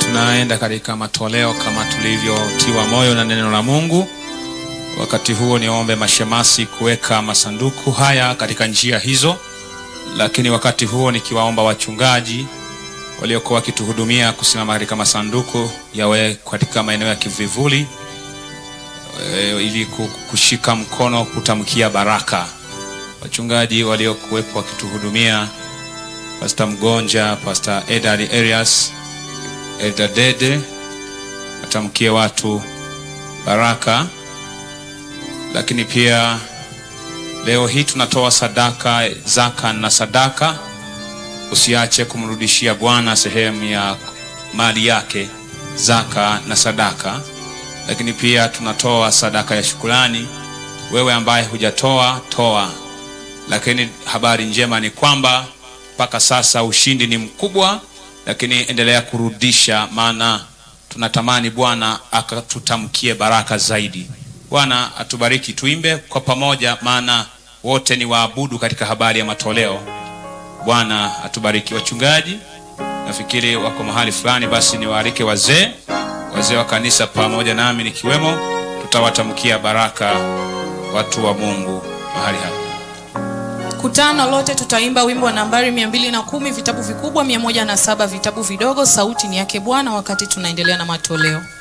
tunaenda katika matoleo kama tulivyotiwa moyo na neno la Mungu. Wakati huo niombe mashemasi kuweka masanduku haya katika njia hizo, lakini wakati huo nikiwaomba wachungaji waliokuwa wakituhudumia kusimama katika masanduku yawe katika maeneo ya kivivuli e, ili kushika mkono kutamkia baraka. Wachungaji waliokuwepo wakituhudumia, Pastor Mgonja, Pastor Edad Arias, Elda Dede, watamkie watu baraka. Lakini pia leo hii tunatoa sadaka, zaka na sadaka. Usiache kumrudishia Bwana sehemu ya mali yake, zaka na sadaka. Lakini pia tunatoa sadaka ya shukrani. Wewe ambaye hujatoa toa, lakini habari njema ni kwamba mpaka sasa ushindi ni mkubwa, lakini endelea kurudisha, maana tunatamani Bwana akatutamkie baraka zaidi. Bwana atubariki. Tuimbe kwa pamoja, maana wote ni waabudu katika habari ya matoleo. Bwana atubariki. Wachungaji nafikiri wako mahali fulani, basi niwaalike wazee, wazee wa kanisa pamoja nami nikiwemo, tutawatamkia baraka watu wa Mungu mahali hapa. Kutano lote tutaimba wimbo wa nambari mia mbili na kumi vitabu vikubwa, mia moja na saba vitabu vidogo. Sauti ni yake Bwana wakati tunaendelea na matoleo.